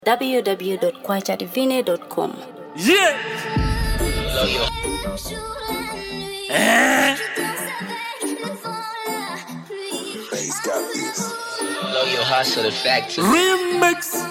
www.kwachadivine.com. Yeah. Eh. Bass got this. Blow your hustle the factory. Remix.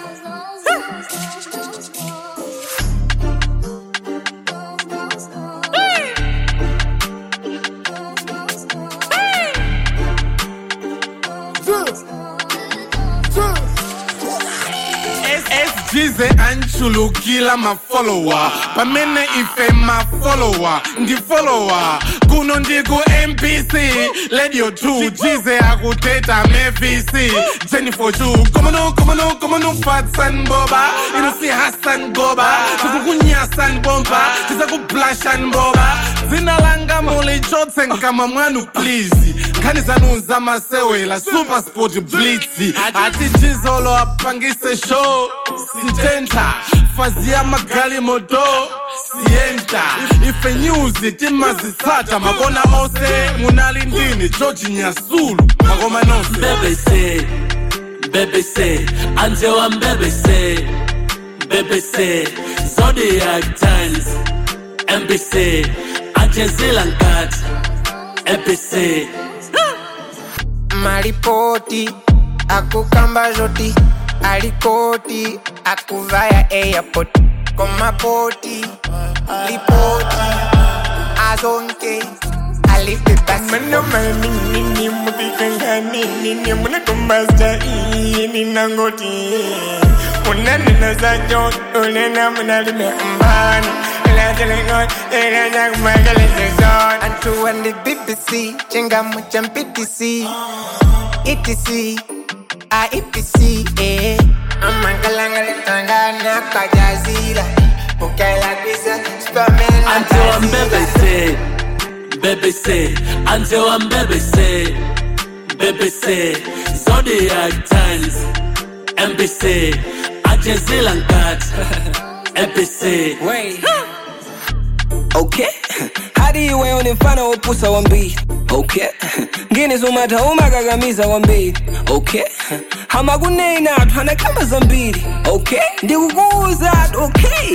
SGZ anchulukila mafollower pamene ife mafollower ndi follower kuno ndiku mpc radio 2 jize akuteta mevc jennifer chu komano komano komano fatsan boba ino si hassan goba tikukunyasan bomba tizakublashan boba dzina langa mulichotse nkama mwanu please nkhani zanu zamasewela super sport blitz ati jizolo apangise show sitenta fazi ya magali moto sienta ife news timazitsata makona ose munali ndini george nyasulu makoma nonse BBC, BBC, until I'm BBC, BBC, Zodiac Times, NBC, Ajazila Nkat, NBC. maripoti akukamba zoti alikoti akuvaya airport komapoti lipoti azonke alipepasininimutikanganininimunakumbazainingoti unanena zajo unena munalime mbani antu wandi bbc chingamu cha mptc etc a epc eh. amangalangalitangana kajazila ukailabisa Until I'm BBC, BBC, until I'm BBC, BBC, Zodiac Times, NBC, Ajazila Nkat, NBC. Wait. Okay. Hadi iwe unifana upusa wa mbili okay ngini zumata umakakamiza wa mbili okay hamakunena athu anakamba zambiri okay ndikukuuza ati okay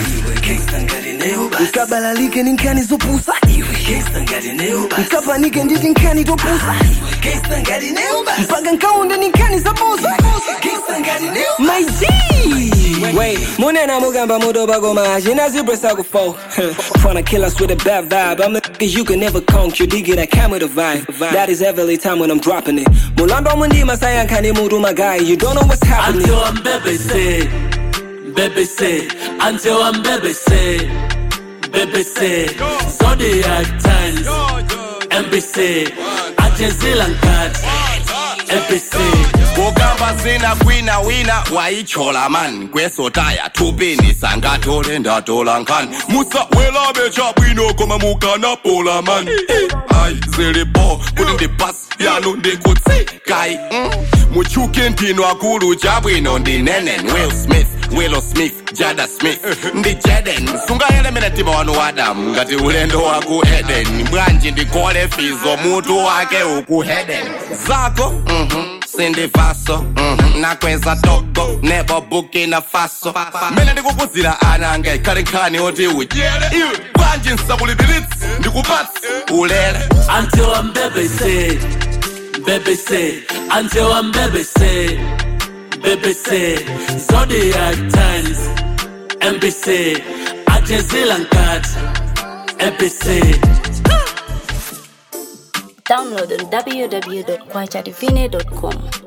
nkabalalike ni nkhani zopusa nkapanike nditi nkhani topusa mpaka nkaunde ni nkhani zabusa my G Wait, munena mugamba mudoba goma Jina zebra sago fo Tryna kill us with a bad vibe I'm the niggas you can never conk You dig it, I come with a vibe That is every time when I'm dropping it Mulando mundi masaya nkani mudu my guy You don't know what's happening Until I'm BBC, BBC, until I'm BBC, BBC, Zodiac Times, NBC, Ajazila Nkat, NBC. kukamba zina kwina wina wayichola man kwesotaya thupini sangatole ndatola nkhani musawelabe chabwino koma mukanapola man ayi zilipo kuti ndipasi yanu ndikutsikayi muchuki ntino akulu chabwino ndinenen will smith willow smith jada smith ndi jaden sungayelemene mtima wanu wadamu ngati ulendo waku eden bwanji ndikole fizo mutu wake uku heden zako mhm sindivaso mhm, nakweza togo nebo bukina faso mene ndikukuzira ana anga ikhale nkhani oti udyere iwe bwanji nsakulipiritsi ndikupatsi ulele Until I'm BBC, BBC, until I'm BBC, BBC, Zodiac Times, NBC, Ajazila Nkat, NBC. Download on www.kwachadivine.com.